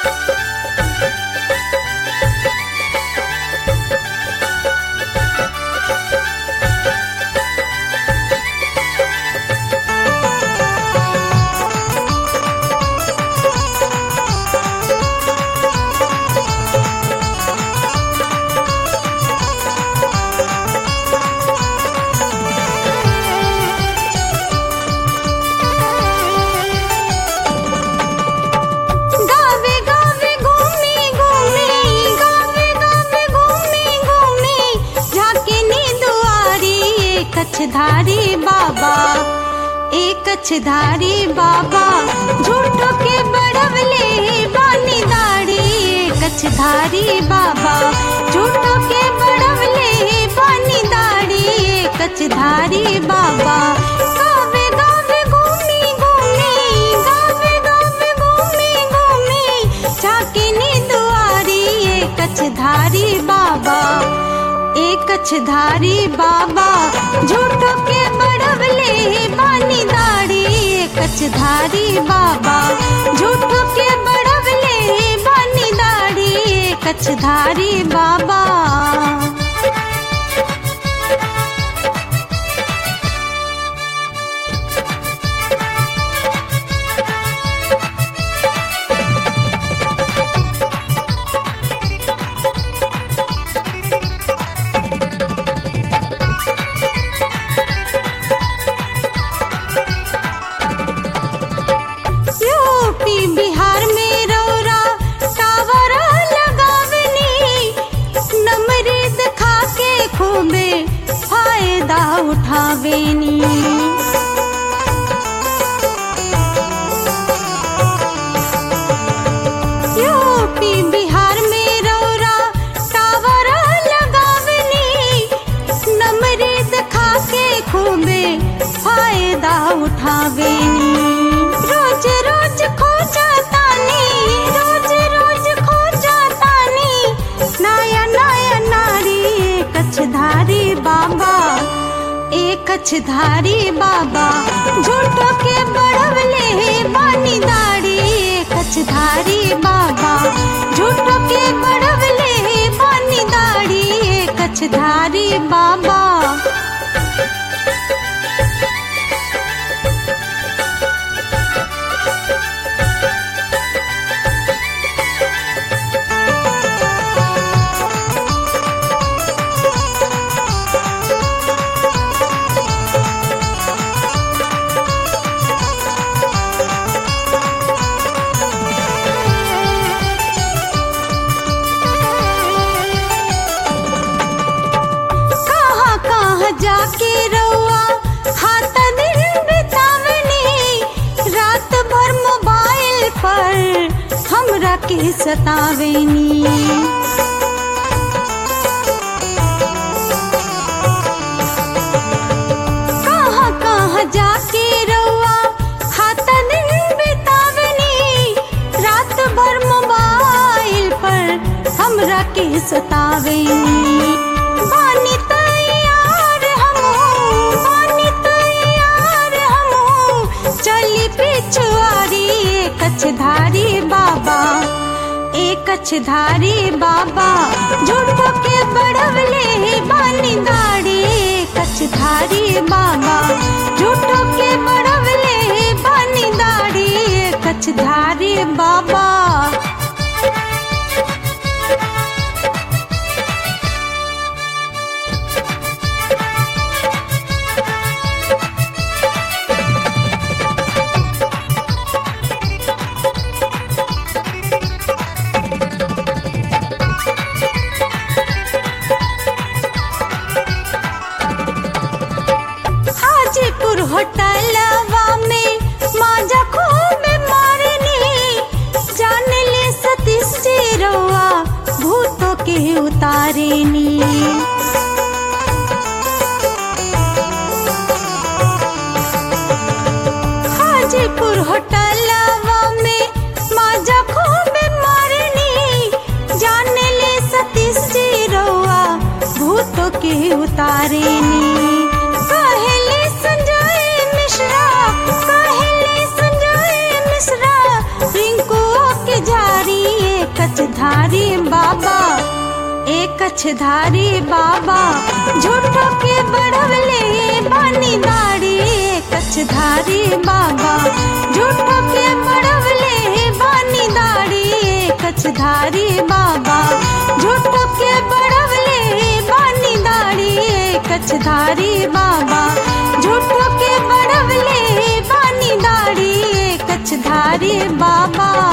गावे गावे घूमी घूमी गावे गावे घूमी घूमी झाके नी दुआरी एक कछधारी बाबा एक कछधारी बाबा झूठो के बड़वले बानी दाढ़ी एक कछधारी बाबा झूठो के बड़वले बानी दाढ़ी एक कछधारी बाबा गावे गावे घूमी घूमी गावे गावे घूमी घूमी झाके नी दुआरी एक कछधारी बाबा एक कछधारी बाबा झूठो के बड़वले बानी दाढ़ी एक कछधारी बाबा झूठो के बड़वले बानी दाढ़ी एक कछधारी बाबा यूपी बिहार में रौरा टावर लगावनी नमरीद खा के खूबे फायदा उठावेनी यूपी बिहार में रौरा टावर लगावनी नमरीद खा के खूबे फायदा उठावेनी रोज रोज खो जातानी रोज रोज खो जातानी नया नया नारी एक कछधारी बाबा एक कछधारी बाबा झूठो के बड़वले बानी दाढ़ी एक कछधारी बाबा झूठो के बड़वले बानी दाढ़ी एक कछधारी बाबा कहाँ कहाँ जाके रउआ हाथ दिन बितावनी रात भर मोबाइल पर हमरा के सतावेनी कहाँ कहाँ जाके रउआ हाथ दिन बितावनी रात भर मोबाइल पर हमरा के सतावेनी बानी तैयार हमहू बानी तैयार हमहू चली पिछुआरी एक कछधारी बाबा एक कछधारी बाबा झूठो के बड़वले बानी दाढ़ी एक कछधारी बाबा झूठो के बड़वले बानी दाढ़ी एक कछधारी बाबा हाजीपुर होटलवा में माजा खूब मारनी जान ले सतीश चिरवा भूतों के उतारेनी हाजीपुर होटलवा में माजा खूब मारनी जान ले सतीश चिरवा भूतों के उतारेनी कहले संजय मिश्रा कहले संजय मिश्रा रिंकू के जारी एक कछधारी बाबा झूठो के बढ़वले बानी दाढ़ी एक कछधारी बाबा झूठो के बढ़वले बानी दाढ़ी एक कछधारी बाबा झूठो के बढ़वले बानी दाढ़ी एक कछधारी बाबा झूठो के बढ़वले बानी दाढ़ी एक कछधारी बाबा